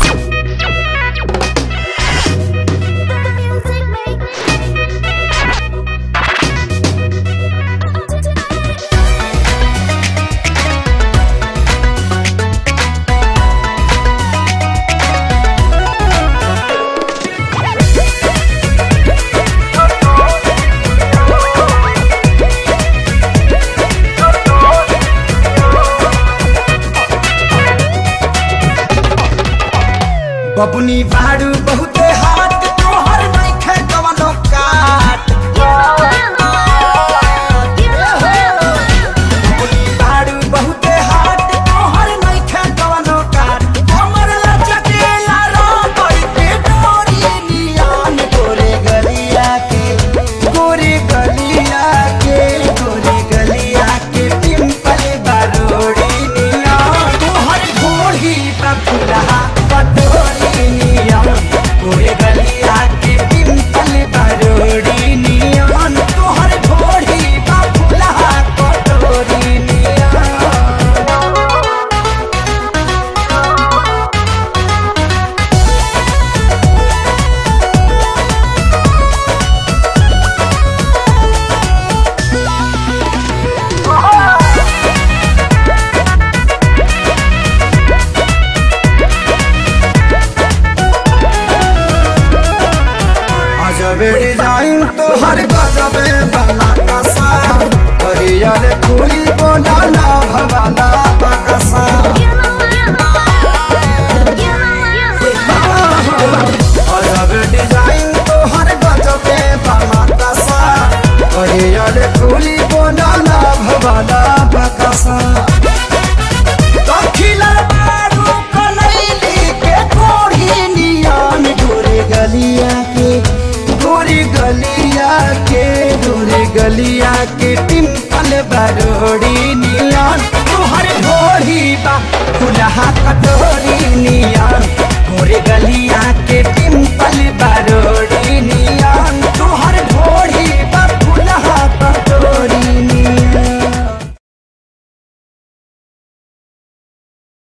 बबुनी बाड़ू बहुते हाथ तोहर नइखे कवनो काट बबुनी बाड़ू बहुते हाथ तोहर नइखे कवनो काट हमर लचकेला रबड़ के डोरी नियान गोरे गलिया के गोरे गलिया के गोरे गलिया के पिंपल बारोड़ी नियान तोहर घोड़ी पे फुलहा पटोरी नियान गोरे गलिया के पिंपल बारोड़ी नियान तोहर घोड़ी पे फुलहा पटोरी नियान अजबे डिजाइन तो हर गजबे बना कसा हरियर फूली बोलाना भवाना बकसा अजबे डिजाइन तो हर गजबे बना कसा हरियर फूली बोलाना भवाना बकसा दखिला बारू कनैली के कोढ़ी नियान गोरे गलिया के गोरे गलिया के गोरे गलिया के टिम्पल बरोड़ी नियान तुहर भोरी बा खुलहा कटोरी नियान गोरे गलिया के टिम्पल बरोड़ी नियान